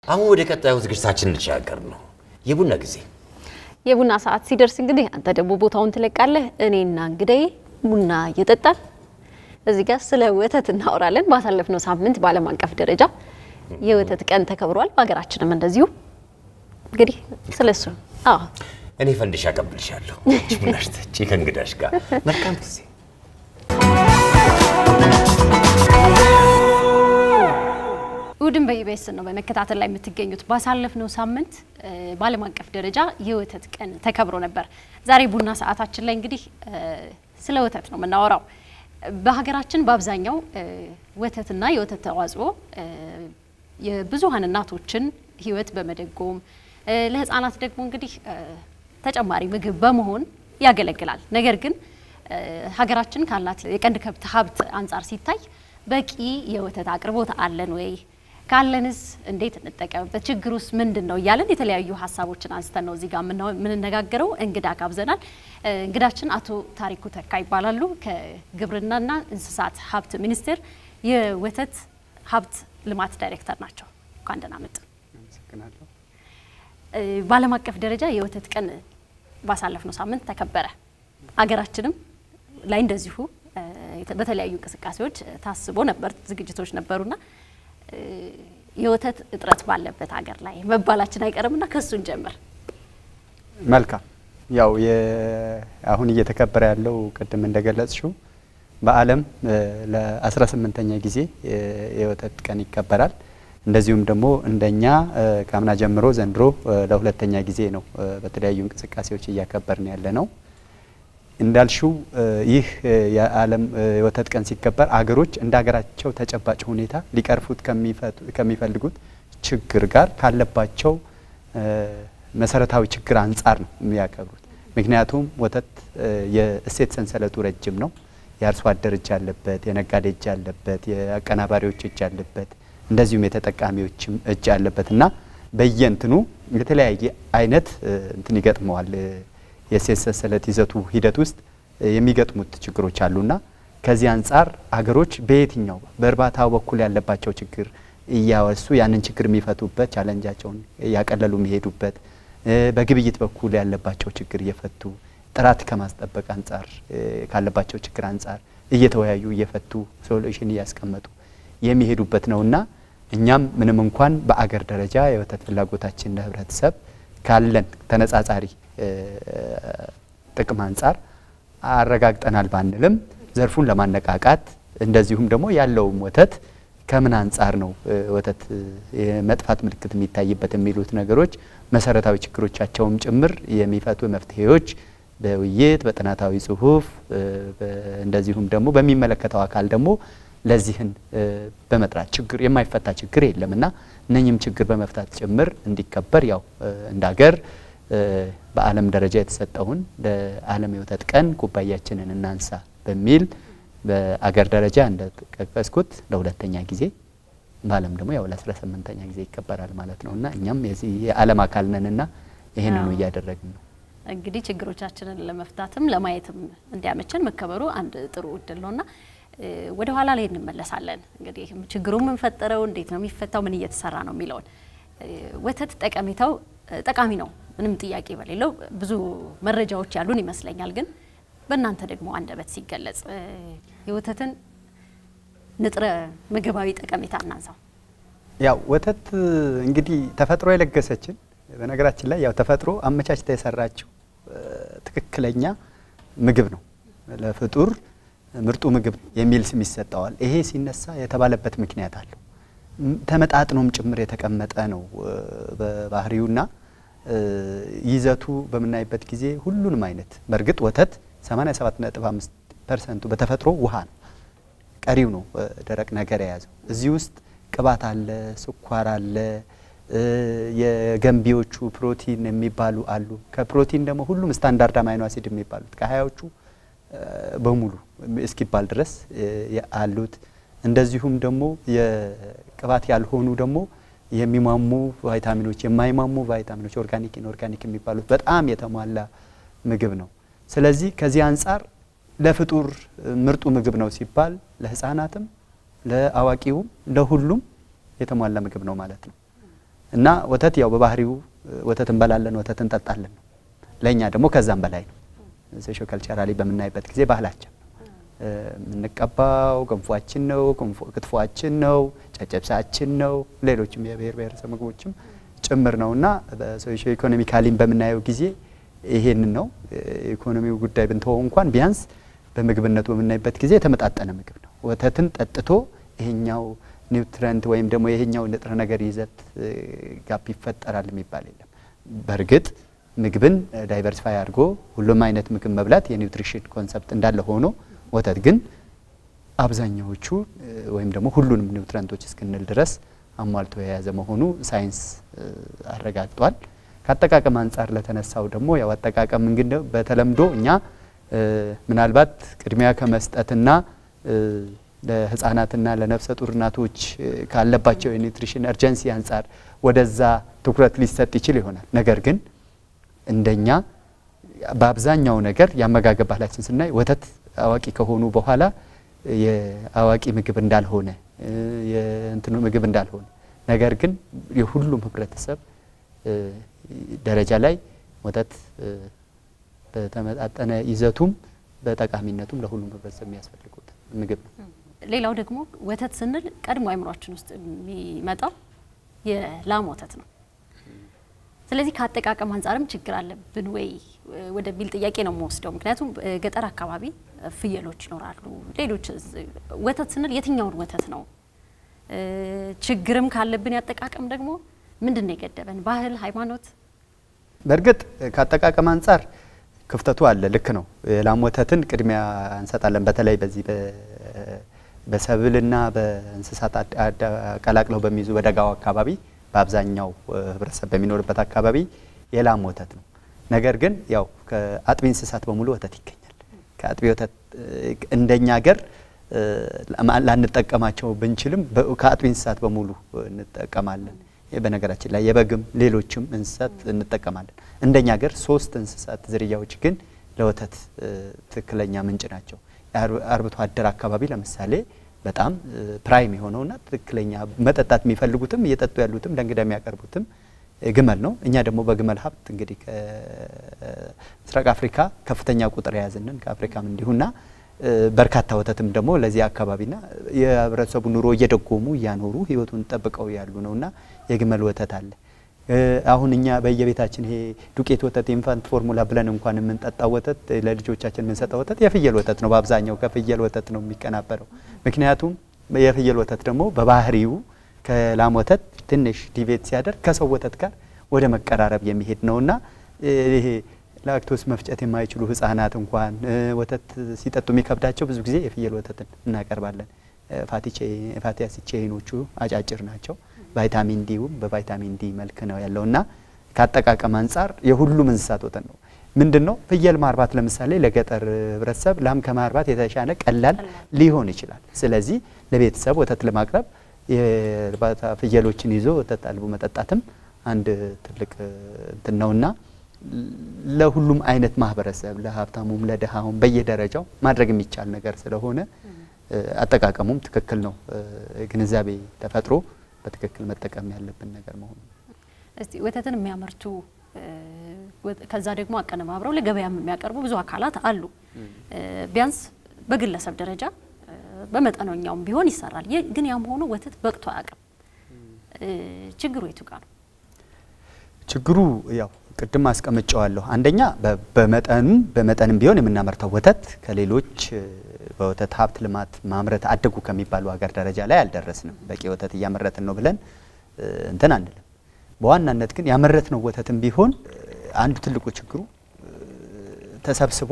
አሁን ወደ ቀጣዩ ዝግጅታችን እንሻገር ነው የቡና ጊዜ። የቡና ሰዓት ሲደርስ እንግዲህ አንተ ደግሞ ቦታውን ትለቃለህ። እኔና እንግዳዬ ቡና እየጠጣን እዚህ ጋር ስለ ወተት እናወራለን። ባሳለፍነው ሳምንት በዓለም አቀፍ ደረጃ የወተት ቀን ተከብሯል። በሀገራችንም እንደዚሁ እንግዲህ ስለሱ አዎ እኔ ፈንድሻ አቀብልሻለሁ። አንቺ ቡናሽ ጠጪ ከእንግዳሽ ጋር መልካም ጊዜ። እሁድን በኢቢኤስ ነው በመከታተል ላይ የምትገኙት። ባሳለፍነው ሳምንት እ በዓለም አቀፍ ደረጃ የወተት ቀን ተከብሮ ነበር። ዛሬ ቡና ሰዓታችን ላይ እንግዲህ እ ስለ ወተት ነው የምናወራው። በሀገራችን በአብዛኛው እ ወተትና የወተት ተዋጽኦ እ የብዙሀን እናቶችን ሕይወት በመደጎም እ ለሕፃናት ደግሞ እንግዲህ እ ተጨማሪ ምግብ በመሆን ያገለግላል። ነገር ግን እ ሀገራችን ካላት የቀንድ ከብት ሀብት አንጻር ሲታይ በቂ የወተት አቅርቦት አለን ወይ? ካለንስ እንዴት እንጠቀምበት? ችግሩስ ምንድን ነው? እያለን የተለያዩ ሀሳቦችን አንስተን ነው እዚህ ጋር የምናው- የምንነጋገረው። እንግዳ ጋብዘናል። እ እንግዳችን አቶ ታሪኩ ተካ ይባላሉ። ከግብርናና እንስሳት ሀብት ሚኒስቴር የወተት ሀብት ልማት ዳይሬክተር ናቸው። እንኳን ደህና መጡ። አመሰግናለሁ። እ በዓለም አቀፍ ደረጃ የወተት ቀን ባሳለፍነው ሳምንት ተከበረ። አገራችንም ላይ እንደዚሁ እ የተ- በተለያዩ እንቅስቃሴዎች እ ታስቦ ነበር፣ ዝግጅቶች ነበሩና እ የወተት እጥረት ባለበት ሀገር ላይ መባላችን አይቀርምና ከሱን ጀምር። መልካም ያው የ- አሁን እየተከበረ ያለው ቅድም እንደገለጽሽው በዓለም እ ለ18ኛ ጊዜ የ- የወተት ቀን ይከበራል። እንደዚሁም ደግሞ እንደኛ እ ከአምና ጀምሮ ዘንድሮ እ ለሁለተኛ ጊዜ ነው እ በተለያዩ እንቅስቃሴዎች እያከበርን ያለ ነው። እንዳልሽው እ ይህ እ የዓለም እ የወተት ቀን ሲከበር አገሮች እንደ ሀገራቸው ተጨባጭ ሁኔታ ሊቀርፉት ከሚፈቱ- ከሚፈልጉት ችግር ጋር ካለባቸው እ መሰረታዊ ችግር አንጻር ነው የሚያከብሩት። ምክንያቱም ወተት እ የእሴት ሰንሰለቱ ረጅም ነው። የአርሶ አደር እጅ አለበት፣ የነጋዴ እጅ አለበት፣ የአቀናባሪዎች እጅ አለበት፣ እንደዚሁም የተጠቃሚዎችም እጅ አለበት እና በየእንትኑ የተለያየ አይነት እ እንትን ይገጥመዋል እ የእሴት ሰንሰለት ይዘቱ ሂደት ውስጥ እ የሚገጥሙት ችግሮች አሉና ከዚህ አንጻር አገሮች በየትኛው በእርባታው በኩል ያለባቸው ችግር እያወሱ ያንን ችግር የሚፈቱበት ቻለንጃቸውን እያቀለሉ የሚሄዱበት እ በግብይት በኩል ያለባቸው ችግር እየፈቱ ጥራት ከማስጠበቅ አንጻር እ ካለባቸው ችግር አንጻር እየተወያዩ እየፈቱ ሶሉሽን እያስቀመጡ የሚሄዱበት ነውና እኛም ምንም እንኳን በአገር ደረጃ የወተት ፍላጎታችን ለህብረተሰብ ካለን ተነጻጻሪ እ ጥቅም አንጻር አረጋግጠናል ባንልም ዘርፉን ለማነቃቃት እንደዚሁም ደግሞ ያለውም ወተት ከምን አንጻር ነው እ ወተት እ የመጥፋት ምልክት የሚታይበት የሚሉት ነገሮች መሰረታዊ ችግሮቻቸውም ጭምር የሚፈቱ መፍትሄዎች በውይይት በጥናታዊ ጽሁፍ እ በ- እንደዚሁም ደግሞ በሚመለከተው አካል ደግሞ ለዚህን እ በመጥራት ችግር የማይፈታ ችግር የለም እና እነኝም ችግር በመፍታት ጭምር እንዲከበር ያው እ እንደ ሀገር እ በዓለም ደረጃ የተሰጠውን ለዓለም የወተት ቀን ኩባያችንን እናንሳ በሚል በአገር ደረጃ እንደጠቀስኩት ለሁለተኛ ጊዜ በዓለም ደግሞ ያው ለአስራ ስምንተኛ ጊዜ ይከበራል ማለት ነው እና እኛም የዚህ የዓለም አካል ነንና ይህንኑ አዎ። እያደረግን ነው። እንግዲህ ችግሮቻችንን ለመፍታትም ለማየትም እንዲያመችን መከበሩ አንድ ጥሩ እድል ነውና እ ወደ ኋላ ላይ እንመለሳለን። እንግዲህ ችግሩ ምን ፈጠረው፣ እንዴት ነው የሚፈታው፣ ምን እየተሰራ ነው የሚለውን እ ወተት ጠቀሜታው እ ጠቃሚ ነው፣ ምንም ጥያቄ በሌለው ብዙ መረጃዎች ያሉን ይመስለኛል። ግን በእናንተ ደግሞ አንደበት ሲገለጽ እ የወተትን ንጥረ ምግባዊ ጠቀሜታ እናንሳው። ያው ወተት እንግዲህ ተፈጥሮ የለገሰችን በነገራችን ላይ ያው ተፈጥሮ አመቻችታ የሰራችው እ ትክክለኛ ምግብ ነው። ለፍጡር ምርጡ ምግብ የሚል ስም ይሰጠዋል። ይሄ ሲነሳ የተባለበት ምክንያት አለው። ም- ተመጣጥኖም ጭምር የተቀመጠ ነው እ በባህሪውና እ ይዘቱ በምናይበት ጊዜ ሁሉንም አይነት በእርግጥ ወተት 87.5 ፐርሰንቱ በተፈጥሮ ውሃ ነው። ቀሪው ነው እ ደረቅ ነገር የያዘው። እዚህ ውስጥ ቅባት አለ፣ ስኳር አለ፣ እ የገንቢዎቹ ፕሮቲን የሚባሉ አሉ። ከፕሮቲን ደግሞ ሁሉም ስታንዳርድ አማይኖ አሲድ የሚባሉት ከሀያዎቹ እ በሙሉ እስኪባል ድረስ እ አሉት። እንደዚሁም ደግሞ የቅባት ያልሆኑ ደግሞ የሚሟሙ ቫይታሚኖች፣ የማይሟሙ ቫይታሚኖች ኦርጋኒክ ኢንኦርጋኒክ የሚባሉት በጣም የተሟላ ምግብ ነው። ስለዚህ ከዚህ አንጻር ለፍጡር ምርጡ ምግብ ነው ሲባል ለሕፃናትም ለአዋቂውም ለሁሉም የተሟላ ምግብ ነው ማለት ነው። እና ወተት ያው በባህሪው ወተት እንበላለን፣ ወተት እንጠጣለን ነው። ለእኛ ደግሞ ከዛም በላይ ነው። ሶሾ ካልቸራሊ በምናይበት ጊዜ ባህላችን የምንቀባው ገንፏችን ነው፣ ክትፏችን ነው፣ ጨጨብሳችን ነው፣ ሌሎችም የብሔር ብሔረሰብ ምግቦችም ጭምር ነው እና በሶሾ ኢኮኖሚካሊም በምናየው ጊዜ ይሄንን ነው። ኢኮኖሚው ጉዳይ ብንተወው እንኳን ቢያንስ በምግብነቱ በምናይበት ጊዜ የተመጣጠነ ምግብ ነው። ወተትን ጠጥቶ ይሄኛው ኒውትረንት ወይም ደግሞ ይሄኛው ንጥረ ነገር ይዘት ጋፕ ይፈጠራል የሚባል የለም። በእርግጥ ምግብን ዳይቨርሲፋይ አድርጎ ሁሉም አይነት ምግብ መብላት የኒውትሪሽን ኮንሰፕት እንዳለ ሆኖ ወተት ግን አብዛኛዎቹ ወይም ደግሞ ሁሉንም ኒውትረንቶች እስክንል ድረስ አሟልቶ የያዘ መሆኑ ሳይንስ አረጋግጧል። ከአጠቃቀም አንጻር ለተነሳው ደግሞ ያው አጠቃቀም እንግዲህ በተለምዶ እኛ ምናልባት ቅድሚያ ከመስጠትና ለህፃናትና ለነፍሰ ጡር እናቶች ካለባቸው የኒውትሪሽን እርጀንሲ አንጻር ወደዛ ትኩረት ሊሰጥ ይችል ይሆናል። ነገር ግን እንደኛ በአብዛኛው ነገር የአመጋገብ ባህላችን ስናይ ወተት አዋቂ ከሆኑ በኋላ የአዋቂ ምግብ እንዳልሆነ የእንትኑ ምግብ እንዳልሆነ ነገር ግን የሁሉም ህብረተሰብ ደረጃ ላይ ወተት በተመጣጠነ ይዘቱም በጠቃሚነቱም ለሁሉም ህብረተሰብ የሚያስፈልጉት ምግብ ነው። ሌላው ደግሞ ወተት ስንል ቀድሞ አይምሯችን ውስጥ የሚመጣው የላም ወተት ነው። ስለዚህ ከአጠቃቀም አንጻርም ችግር አለብን ወይ ወደሚል ጥያቄ ነው የምወስደው። ምክንያቱም ገጠር አካባቢ ፍየሎች ይኖራሉ። ሌሎች ወተት ስንል የትኛውን ወተት ነው? ችግርም ካለብን ያጠቃቀም ደግሞ ምንድን ነው የገደበን? ባህል፣ ሃይማኖት? በእርግጥ ከአጠቃቀም አንጻር ክፍተቱ አለ። ልክ ነው። የላም ወተትን ቅድሚያ እንሰጣለን። በተለይ በዚህ በሰብልና በእንስሳት ቀላቅለው በሚይዙ በደጋው አካባቢ በአብዛኛው ህብረተሰብ በሚኖርበት አካባቢ የላም ወተት ነው። ነገር ግን ያው ከአጥቢ እንስሳት በሙሉ ወተት ይገኛል። ከአጥቢ ወተት እንደኛ ሀገር ላንጠቀማቸው ብንችልም ከአጥቢ እንስሳት በሙሉ እንጠቀማለን። በነገራችን ላይ የበግም ሌሎችም እንስሳት እንጠቀማለን። እንደኛ ሀገር ሶስት እንስሳት ዝርያዎች ግን ለወተት ትክክለኛ ምንጭ ናቸው። አርብቶ አደር አካባቢ ለምሳሌ በጣም ፕራይም የሆነውና ትክክለኛ መጠጣት የሚፈልጉትም እየጠጡ ያሉትም ለእንግዳ የሚያቀርቡትም ግመል ነው። እኛ ደግሞ በግመል ሀብት እንግዲህ ከምስራቅ አፍሪካ ከፍተኛ ቁጥር የያዝንን ከአፍሪካም እንዲሁና በርካታ ወተትም ደግሞ ለዚህ አካባቢና የህብረተሰቡ ኑሮ እየደጎሙ እያኖሩ ህይወቱን ጠብቀው ያሉ ነውና የግመል ወተት አለ። አሁን እኛ በየቤታችን ይሄ ዱቄት ወተት ኢንፋንት ፎርሙላ ብለን እንኳን የምንጠጣው ወተት ለልጆቻችን የምንሰጠው ወተት የፍየል ወተት ነው። በአብዛኛው ከፍየል ወተት ነው የሚቀናበረው። ምክንያቱም የፍየል ወተት ደግሞ በባህሪው ከላም ወተት ትንሽ ዲቬት ሲያደርግ ከሰው ወተት ጋር ወደ መቀራረብ የሚሄድ ነውና ይሄ ላክቶስ መፍጨት የማይችሉ ህጻናት እንኳን ወተት ሲጠጡ የሚከብዳቸው ብዙ ጊዜ የፍየል ወተትን እናቀርባለን። ፋቲ አሲድ ቼይኖቹ አጫጭር ናቸው። ቫይታሚን ዲውም በቫይታሚን ዲ መልክ ነው ያለውና ከአጠቃቀም አንጻር የሁሉም እንስሳት ወተት ነው። ምንድን ነው ፍየል ማርባት ለምሳሌ ለገጠር ህብረተሰብ ላም ከማርባት የተሻለ ቀላል ሊሆን ይችላል። ስለዚህ ለቤተሰብ ወተት ለማቅረብ የእርባታ ፍየሎችን ይዞ ወተት አልቦ መጠጣትም አንድ ትልቅ እንትን ነውና ለሁሉም አይነት ማህበረሰብ ለሀብታሙም ለድሃውም በየደረጃው ማድረግ የሚቻል ነገር ስለሆነ አጠቃቀሙም ትክክል ነው። ግንዛቤ ተፈጥሮ በትክክል መጠቀም ያለብን ነገር መሆኑ እስቲ ወተትን የሚያመርቱ ከዛ ደግሞ አቀነባብረው ለገበያም የሚያቀርቡ ብዙ አካላት አሉ። ቢያንስ በግለሰብ ደረጃ በመጠነኛውም ቢሆን ይሰራል። ግን ያም ሆኖ ወተት በቅቶ አያውቅም። ችግሩ የቱ ጋር ነው? ችግሩ ያው ቅድም አስቀምጨዋለሁ። አንደኛ በመጠኑ በመጠንም ቢሆን የምናመርተው ወተት ከሌሎች በወተት ሀብት ልማት ማምረት አደጉ ከሚባሉ ሀገር ደረጃ ላይ አልደረስንም። በቂ ወተት እያመረትን ነው ብለን እንትን አንልም። በዋናነት ግን ያመረትነው ወተትም ቢሆን አንዱ ትልቁ ችግሩ ተሰብስቦ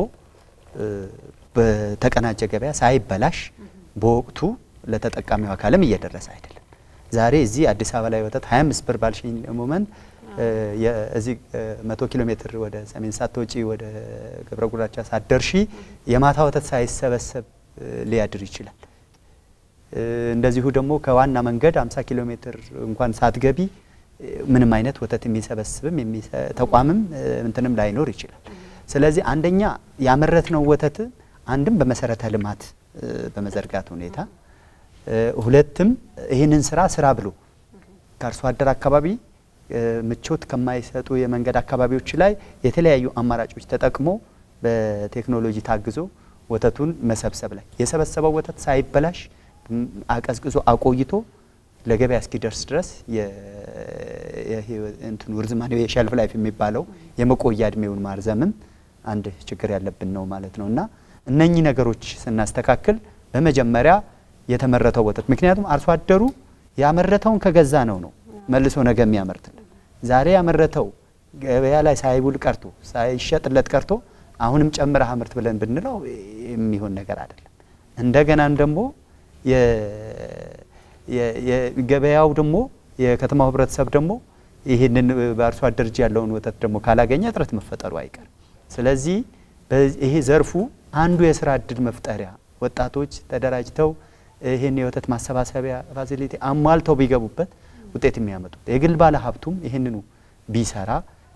በተቀናጀ ገበያ ሳይበላሽ በወቅቱ ለተጠቃሚው አካልም እየደረሰ አይደለም። ዛሬ እዚህ አዲስ አበባ ላይ ወተት 25 ብር ባልሽኝ ሞመንት እዚህ መቶ ኪሎ ሜትር ወደ ሰሜን ሳትወጪ ወደ ገብረ ጉራቻ ሳትደርሺ የማታ ወተት ሳይሰበሰብ ሊያድር ይችላል። እንደዚሁ ደግሞ ከዋና መንገድ 50 ኪሎ ሜትር እንኳን ሳትገቢ ምንም አይነት ወተት የሚሰበስብም ተቋምም እንትንም ላይኖር ይችላል። ስለዚህ አንደኛ ያመረትነው ወተት አንድም በመሰረተ ልማት በመዘርጋት ሁኔታ፣ ሁለትም ይህንን ስራ ስራ ብሎ ከአርሶ አደር አካባቢ ምቾት ከማይሰጡ የመንገድ አካባቢዎች ላይ የተለያዩ አማራጮች ተጠቅሞ በቴክኖሎጂ ታግዞ ወተቱን መሰብሰብ ላይ የሰበሰበው ወተት ሳይበላሽ አቀዝቅዞ አቆይቶ ለገበያ እስኪደርስ ድረስ እንትኑ ርዝማኔው የሸልፍ ላይፍ የሚባለው የመቆያ እድሜውን ማርዘምም አንድ ችግር ያለብን ነው ማለት ነው እና እነኚህ ነገሮች ስናስተካክል በመጀመሪያ የተመረተው ወተት ምክንያቱም አርሶ አደሩ ያመረተውን ከገዛ ነው ነው መልሶ ነገ የሚያመርትልን ዛሬ ያመረተው ገበያ ላይ ሳይውል ቀርቶ ሳይሸጥለት ቀርቶ አሁንም ጨምረህ አምርት ብለን ብንለው የሚሆን ነገር አይደለም። እንደገናም ደግሞ ገበያው ደግሞ የከተማው ህብረተሰብ ደግሞ ይህንን በአርሶ አደር እጅ ያለውን ወተት ደግሞ ካላገኘ እጥረት መፈጠሩ አይቀርም። ስለዚህ ይሄ ዘርፉ አንዱ የስራ እድል መፍጠሪያ ወጣቶች ተደራጅተው ይህን የወተት ማሰባሰቢያ ፋሲሊቲ አሟልተው ቢገቡበት ውጤት የሚያመጡት የግል ባለ ሀብቱም ይህንኑ ቢሰራ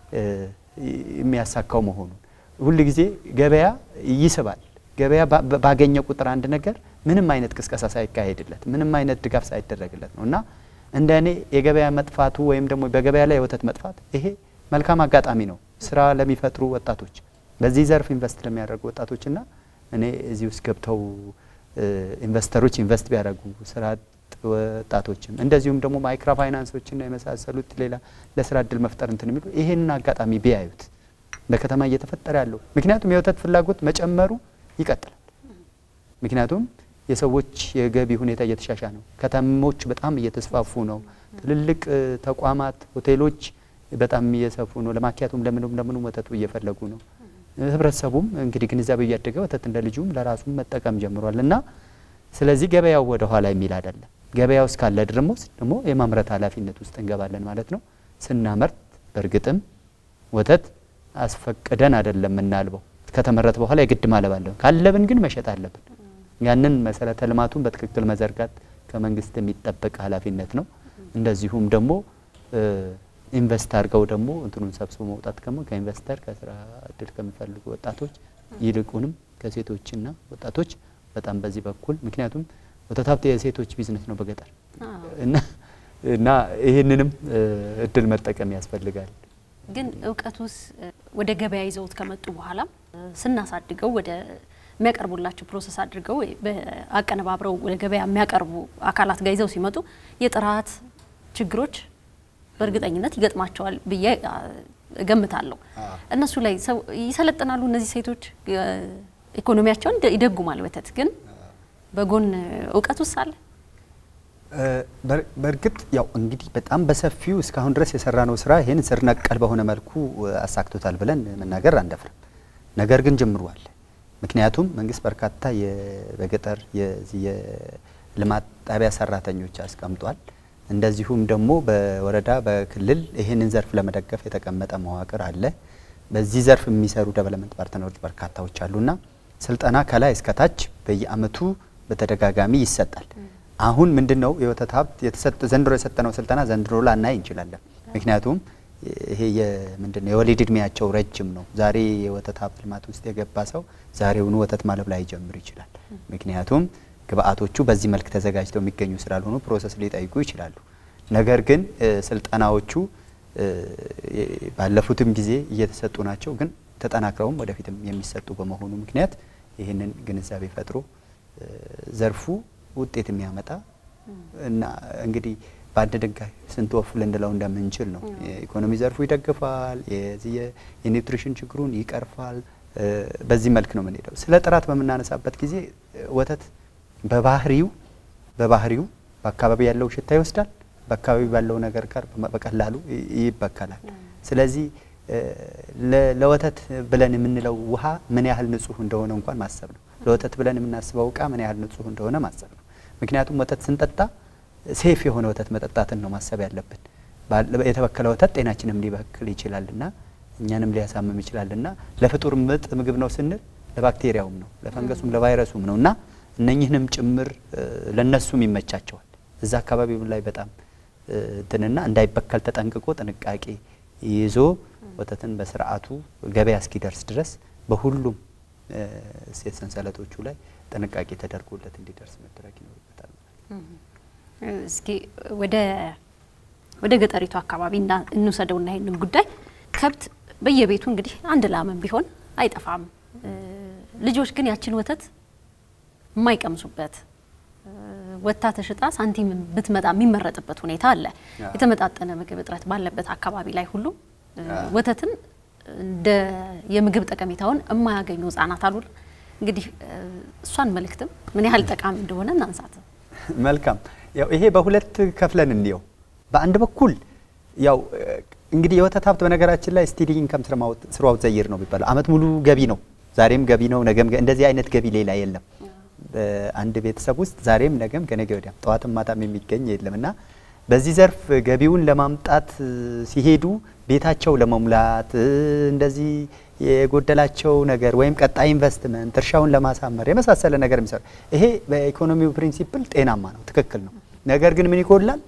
የሚያሳካው መሆኑን ሁል ጊዜ ገበያ ይስባል። ገበያ ባገኘ ቁጥር አንድ ነገር ምንም አይነት ቅስቀሳ ሳይካሄድለት ምንም አይነት ድጋፍ ሳይደረግለት ነው እና እንደ እኔ የገበያ መጥፋቱ ወይም ደግሞ በገበያ ላይ የወተት መጥፋት ይሄ መልካም አጋጣሚ ነው ስራ ለሚፈጥሩ ወጣቶች፣ በዚህ ዘርፍ ኢንቨስት ለሚያደርጉ ወጣቶችና እኔ እዚህ ውስጥ ገብተው ኢንቨስተሮች ኢንቨስት ቢያደርጉ ስራ ወጣቶችም እንደዚሁም ደግሞ ማይክሮ ፋይናንሶችና የመሳሰሉት ሌላ ለስራ እድል መፍጠር እንትን የሚሉ ይሄንን አጋጣሚ ቢያዩት በከተማ እየተፈጠረ ያለው ምክንያቱም የወተት ፍላጎት መጨመሩ ይቀጥላል። ምክንያቱም የሰዎች የገቢ ሁኔታ እየተሻሻ ነው። ከተሞች በጣም እየተስፋፉ ነው። ትልልቅ ተቋማት፣ ሆቴሎች በጣም እየሰፉ ነው። ለማኪያቱም ለምኑም ለምኑም ወተቱ እየፈለጉ ነው። ህብረተሰቡም እንግዲህ ግንዛቤ እያደገ ወተት እንደ ልጁም ለራሱም መጠቀም ጀምሯል እና ስለዚህ ገበያው ወደ ኋላ የሚል አይደለም። ገበያው እስካለ ድረስ ደግሞ የማምረት ኃላፊነት ውስጥ እንገባለን ማለት ነው። ስናመርት በእርግጥም ወተት አስፈቅደን አይደለም የምናልበው ከተመረተ በኋላ የግድ ማለብ አለብን። ካለብን ግን መሸጥ አለብን። ያንን መሰረተ ልማቱን በትክክል መዘርጋት ከመንግስት የሚጠበቅ ኃላፊነት ነው። እንደዚሁም ደግሞ ኢንቨስት አድርገው ደግሞ እንትኑን ሰብስቦ መውጣት ደግሞ ከኢንቨስተር ከስራ እድል ከሚፈልጉ ወጣቶች ይልቁንም ከሴቶችና ወጣቶች በጣም በዚህ በኩል ምክንያቱም ወተት ሀብት የሴቶች ቢዝነስ ነው በገጠር እና ይህንንም እድል መጠቀም ያስፈልጋል። ግን እውቀቱስ ወደ ገበያ ይዘውት ከመጡ በኋላ ስናሳድገው ወደ የሚያቀርቡላቸው ፕሮሰስ አድርገው አቀነባብረው ወደ ገበያ የሚያቀርቡ አካላት ጋር ይዘው ሲመጡ የጥራት ችግሮች በእርግጠኝነት ይገጥማቸዋል ብዬ እገምታለሁ። እነሱ ላይ ሰው ይሰለጥናሉ። እነዚህ ሴቶች ኢኮኖሚያቸውን ይደጉማል። ወተት ግን በጎን እውቀት ውስጥ አለ። በእርግጥ ያው እንግዲህ በጣም በሰፊው እስካሁን ድረስ የሰራነው ስራ ይህን ስር ነቀል በሆነ መልኩ አሳክቶታል ብለን መናገር አንደፍርም። ነገር ግን ጅምሩ አለ። ምክንያቱም መንግስት በርካታ በገጠር የልማት ጣቢያ ሰራተኞች አስቀምጧል። እንደዚሁም ደግሞ በወረዳ በክልል ይህንን ዘርፍ ለመደገፍ የተቀመጠ መዋቅር አለ። በዚህ ዘርፍ የሚሰሩ ደቨሎፕመንት ፓርትነሮች በርካታዎች አሉና ስልጠና ከላይ እስከታች በየአመቱ በተደጋጋሚ ይሰጣል። አሁን ምንድነው የወተት ሀብት የተሰጠ ዘንድሮ የሰጠነው ስልጠና ዘንድሮ ላናይ እንችላለን። ምክንያቱም ይሄ የምንድነው የወሊድ እድሜያቸው ረጅም ነው። ዛሬ የወተት ሀብት ልማት ውስጥ የገባ ሰው ዛሬውኑ ወተት ማለብ ላይ ጀምር ይችላል። ምክንያቱም ግብአቶቹ በዚህ መልክ ተዘጋጅተው የሚገኙ ስላልሆኑ ፕሮሰስ ሊጠይቁ ይችላሉ። ነገር ግን ስልጠናዎቹ ባለፉትም ጊዜ እየተሰጡ ናቸው። ግን ተጠናክረውም ወደፊትም የሚሰጡ በመሆኑ ምክንያት ይህንን ግንዛቤ ፈጥሮ ዘርፉ ውጤት የሚያመጣ እና እንግዲህ በአንድ ድንጋይ ስንት ወፍ ልንለው እንደምንችል ነው። የኢኮኖሚ ዘርፉ ይደግፋል፣ የዚህ የኒውትሪሽን ችግሩን ይቀርፋል። በዚህ መልክ ነው የምንሄደው። ስለ ጥራት በምናነሳበት ጊዜ ወተት በባህሪው በባህሪው በአካባቢ ያለው ሽታ ይወስዳል፣ በአካባቢ ባለው ነገር ጋር በቀላሉ ይበከላል። ስለዚህ ለወተት ብለን የምንለው ውሃ ምን ያህል ንጹህ እንደሆነ እንኳን ማሰብ ነው። ለወተት ብለን የምናስበው እቃ ምን ያህል ንጹህ እንደሆነ ማሰብ ነው። ምክንያቱም ወተት ስንጠጣ ሴፍ የሆነ ወተት መጠጣትን ነው ማሰብ ያለብን። የተበከለ ወተት ጤናችንም ሊበክል ይችላልና እኛንም ሊያሳምም ይችላልና ለፍጡር ምጥ ምግብ ነው ስንል ለባክቴሪያውም ነው ለፈንገሱም ለቫይረሱም ነው እና እነኝህንም ጭምር ለነሱም ይመቻቸዋል። እዛ አካባቢ ላይ በጣም እንትንና እንዳይበከል ተጠንቅቆ ጥንቃቄ ይዞ ወተትን በስርዓቱ ገበያ እስኪደርስ ድረስ በሁሉም እሴት ሰንሰለቶቹ ላይ ጥንቃቄ ተደርጎለት እንዲደርስ መደረግ ይኖርበታል። እስኪ ወደ ወደ ገጠሪቱ አካባቢ እና- እንውሰደውና ይህንን ጉዳይ ከብት በየቤቱ እንግዲህ አንድ ላምም ቢሆን አይጠፋም። እ፣ ልጆች ግን ያችን ወተት የማይቀምሱበት እ፣ ወጥታ ተሽጣ ሳንቲም ብትመጣ የሚመረጥበት ሁኔታ አለ። የተመጣጠነ ምግብ እጥረት ባለበት አካባቢ ላይ ሁሉ እ፣ ወተትን እንደ የምግብ ጠቀሜታውን የማያገኙ ህጻናት አሉ። እንግዲህ እ፣ እሷን መልእክትም ምን ያህል ጠቃሚ እንደሆነ እናንሳት። መልካም ያው ይሄ በሁለት ከፍለን እንየው። በአንድ በኩል ያው እ፣ እንግዲህ የወተት ሀብት በነገራችን ላይ ስቲዲ ኢንከም ስራውት ዘይር ነው የሚባለው። አመት ሙሉ ገቢ ነው። ዛሬም ገቢ ነው፣ ነገም ገ- እንደዚህ አይነት ገቢ ሌላ የለም። በአንድ ቤተሰብ ውስጥ ዛሬም ነገም ከነገ ወዲያም ጠዋትም ማታም የሚገኝ የለም እና በዚህ ዘርፍ ገቢውን ለማምጣት እ፣ ሲሄዱ ቤታቸው ለመሙላት እ፣ እንደዚህ የጎደላቸው ነገር ወይም ቀጣይ ኢንቨስትመንት እርሻውን ለማሳመር የመሳሰለ ነገር የሚሰሩ ይሄ በኢኮኖሚው ፕሪንሲፕል ጤናማ ነው፣ ትክክል ነው። ነገር ግን ምን ይጎላል?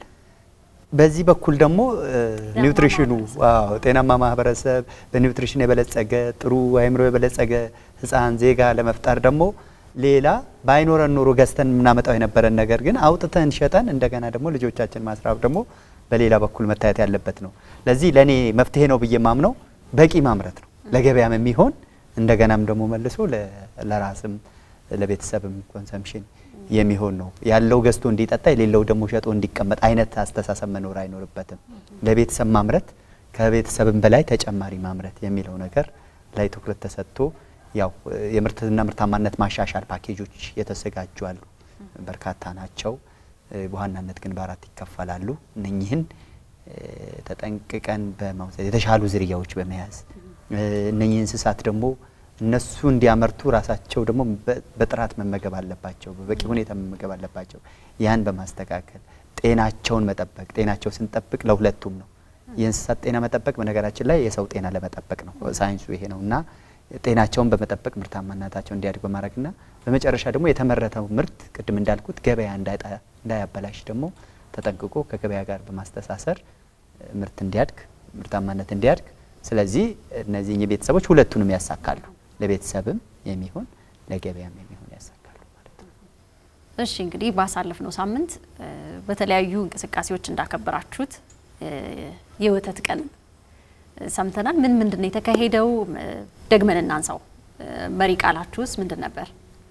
በዚህ በኩል ደግሞ እ፣ ኒውትሪሽኑ ዋው ጤናማ ማህበረሰብ በኒውትሪሽን የበለጸገ ጥሩ አእምሮ የበለጸገ ህፃን ዜጋ ለመፍጠር ደግሞ ሌላ ባይኖረን ኖሮ ገዝተን የምናመጣው የነበረን ነገር ግን አውጥተን ሸጠን እንደገና ደግሞ ልጆቻችን ማስራብ ደግሞ በሌላ በኩል መታየት ያለበት ነው። ለዚህ ለእኔ መፍትሄ ነው ብዬ ማምነው በቂ ማምረት ነው ለገበያም የሚሆን እንደገናም ደግሞ መልሶ ለ- ለራስም ለቤተሰብም ኮንሰምሽን የሚሆን ነው። ያለው ገዝቶ እንዲጠጣ የሌለው ደግሞ ሸጦ እንዲቀመጥ አይነት አስተሳሰብ መኖር አይኖርበትም። ለቤተሰብ ማምረት ከቤተሰብም በላይ ተጨማሪ ማምረት የሚለው ነገር ላይ ትኩረት ተሰጥቶ ያው የምርትና ምርታማነት ማሻሻል ፓኬጆች የተዘጋጁ አሉ። በርካታ ናቸው። እ፣ በዋናነት ግን በአራት ይከፈላሉ። እነኚህን እ፣ ተጠንቅቀን በመውሰድ የተሻሉ ዝርያዎች በመያዝ እ፣ እነኚህ እንስሳት ደግሞ እነሱ እንዲያመርቱ ራሳቸው ደግሞ በ- በጥራት መመገብ አለባቸው፣ በበቂ ሁኔታ መመገብ አለባቸው። ያን በማስተካከል ጤናቸውን መጠበቅ። ጤናቸው ስንጠብቅ ለሁለቱም ነው። የእንስሳት ጤና መጠበቅ በነገራችን ላይ የሰው ጤና ለመጠበቅ ነው። ሳይንሱ ይሄ ነው እና ጤናቸውን በመጠበቅ ምርታማነታቸው እንዲያድግ በማድረግና በመጨረሻ ደግሞ የተመረተው ምርት ቅድም እንዳልኩት ገበያ እንዳይጣ- እንዳያበላሽ ደግሞ ተጠንቅቆ ከገበያ ጋር በማስተሳሰር እ፣ ምርት እንዲያድግ ምርታማነት እንዲያድግ ስለዚህ እነዚህ ቤተሰቦች ሁለቱንም ያሳካሉ። ለቤተሰብም የሚሆን ለገበያም የሚሆን ያሳካሉ ማለት ነው። እሺ እንግዲህ ባሳለፍነው ሳምንት እ፣ በተለያዩ እንቅስቃሴዎች እንዳከበራችሁት እ፣ የወተት ቀን እ፣ ሰምተናል። ምን ምንድን ነው የተካሄደው? እ፣ ደግመን እናንሳው። እ፣ መሪ ቃላችሁስ ምንድን ነበር?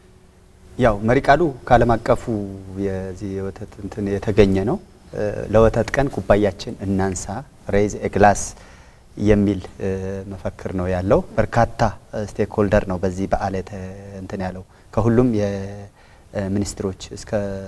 ያው መሪ ቃሉ ከዓለም አቀፉ የዚህ የወተት እንትን የተገኘ ነው። እ፣ ለወተት ቀን ኩባያችን እናንሳ ሬዝ ግላስ የሚል እ፣ መፈክር ነው ያለው። በርካታ ስቴክ ሆልደር ነው በዚህ በዓል የተ- እንትን ያለው ከሁሉም የሚኒስትሮች እስከ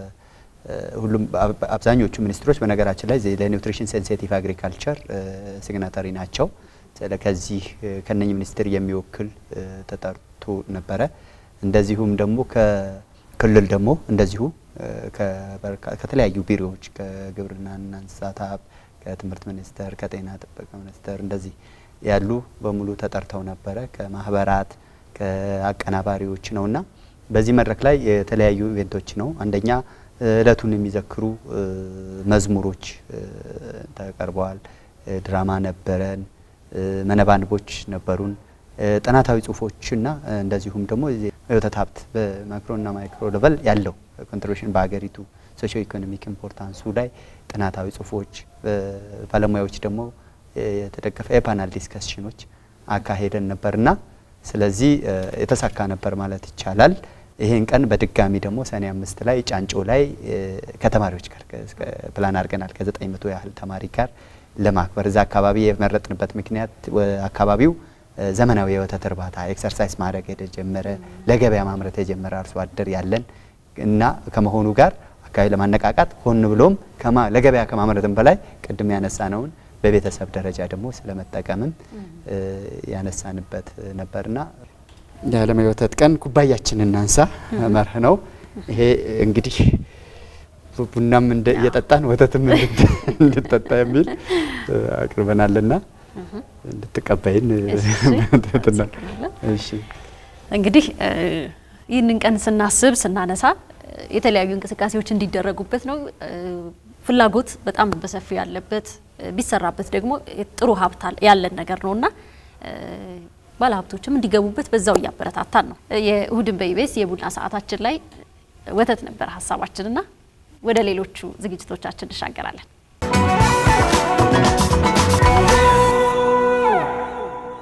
እ፣ ሁሉም አብ- አብዛኞቹ ሚኒስትሮች በነገራችን ላይ ዜ- ለኒውትሪሽን ሴንሲቲቭ አግሪካልቸር ሲግናተሪ ናቸው። ስለ- ከዚህ እ፣ ከነኚህ ሚኒስትር የሚወክል እ፣ ተጠርቶ ነበረ። እንደዚሁም ደግሞ ከክልል ደግሞ እንደዚሁ እ፣ ከበርካ- ከተለያዩ ቢሮዎች ከግብርናና እንስሳት ሀብት፣ ከትምህርት ሚኒስቴር፣ ከጤና ጥበቃ ሚኒስቴር እንደዚህ ያሉ በሙሉ ተጠርተው ነበረ። ከማህበራት ከአቀናባሪዎች ነውና በዚህ መድረክ ላይ የተለያዩ ኢቬንቶች ነው። አንደኛ እለቱን የሚዘክሩ እ፣ መዝሙሮች እ፣ ተቀርበዋል። እ፣ ድራማ ነበረን። እ፣ መነባንቦች ነበሩን። እ፣ ጥናታዊ ጽሁፎችና እ፣ እንደዚሁም ደግሞ የዚህ የወተት ሀብት በማክሮና ማይክሮ ሌቨል ያለው ኮንትሪቢሽን በሀገሪቱ ሶሾ ኢኮኖሚክ ኢምፖርታንሱ ላይ ጥናታዊ ጽሁፎች እ፣ ባለሙያዎች ደግሞ እ፣ የተደገፈ የፓናል ዲስከሽኖች አካሄደን ነበርና ስለዚህ እ፣ የተሳካ ነበር ማለት ይቻላል። ይህን ቀን በድጋሚ ደግሞ ሰኔ አምስት ላይ ጫንጮ ላይ እ፣ ከተማሪዎች ጋር ከ- እስከ ፕላን አድርገናል ከዘጠኝ መቶ ያህል ተማሪ ጋር ለማክበር እዛ አካባቢ የመረጥንበት ምክንያት ወ- አካባቢው እ፣ ዘመናዊ የወተት እርባታ ኤክሰርሳይዝ ማድረግ የተጀመረ ለገበያ ማምረት የጀመረ አርሶ አደር ያለን እና ከመሆኑ ጋር አካባቢ ለማነቃቃት ሆን ብሎም ከማ- ለገበያ ከማምረትም በላይ ቅድም ያነሳነውን በቤተሰብ ደረጃ ደግሞ ስለመጠቀምም እ፣ ያነሳንበት ነበርና የዓለም የወተት ቀን ኩባያችን እናንሳ መርህ ነው። ይሄ እንግዲህ ቡናም እንደ እየጠጣን ወተትም እንድት- እንድጠጣ የሚል እ፣ አቅርበናልና እንድትቀበይን እሺ፣ ትህትና። አመሰግናለሁ። እሺ እንግዲህ እ፣ ይህንን ቀን ስናስብ ስናነሳ እ፣ የተለያዩ እንቅስቃሴዎች እንዲደረጉበት ነው። እ፣ ፍላጎት በጣም በሰፊው ያለበት እ፣ ቢሰራበት ደግሞ ጥሩ ሀብት አለ- ያለን ነገር ነውና እ፣ ባለሀብቶችም እንዲገቡበት በዛው እያበረታታን ነው። እ፣ የእሁድን በኢቢኤስ የቡና ሰዓታችን ላይ ወተት ነበር ሀሳባችንና ወደ ሌሎቹ ዝግጅቶቻችን እንሻገራለን።